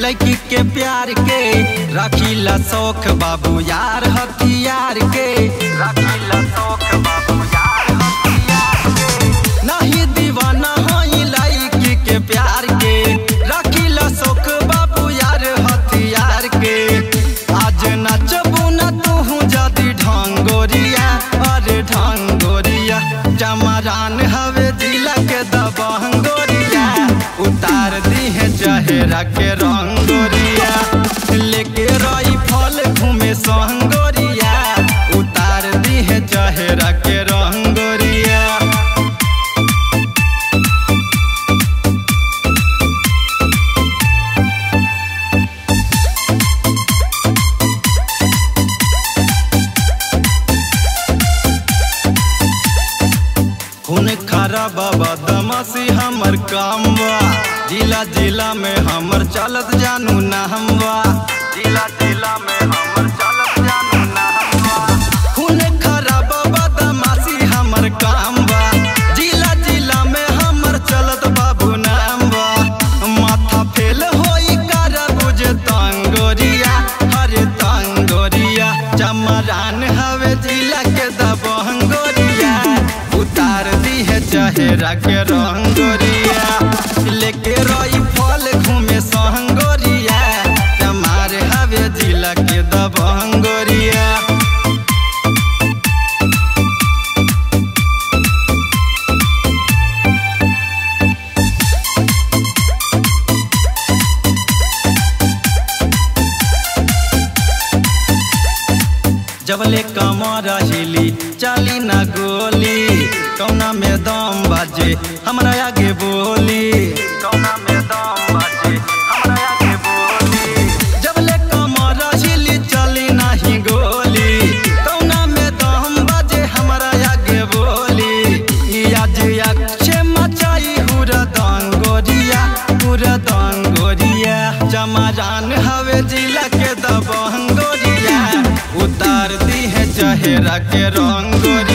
लड़की के प्यार के रखीला शौक बाबू यार हथियार के रखीला शौक बाबू यार हथियार के नहीं दीवाना होई लड़की के प्यार के रखीला शौक बाबू यार हथियार के आज नचबू न तू जदी ढंगोरिया अरे ढंगोरिया चमरान हवे जिला के दबंगोरिया उतार दी है चेहरा के रंगोरिया लेके रही फल घूमे संगोरिया उतार दी है चेहरा के रंगोरिया खून खराब बदमाशी हमर काम बा जिला जिला में हमर चलत जानू नाम बा जिला जिला में हमर चलत जानू नाम बा खून खराब बदमाशी हमर काम बा जिला जिला में हमर चलत बाबू नाम बा माथा फेल होई कर बुझ तंगोरिया हरे तंगोरिया चमरान हवे जिला के दबंगोरिया उतार दी है चेहरा के रंगोरिया लेके रही फल घूमे संगोरिया हमारे हवे जिला के दबंगोरिया जबले कमर हिली चली न गोली कौना में दम बाजे हमरा आगे बोली कौना में दम बाजे हमरा आगे बोली जबले कमर हिली चली नहीं गोली कौना में दम बाजे हमरा आगे बोली आज अक्षे मचाई हुरा दंगोरिया हुरा दंगोरिया जमाजान हवे जिला के दबंगोरिया उतार दी है चेहरा के रंगोरिया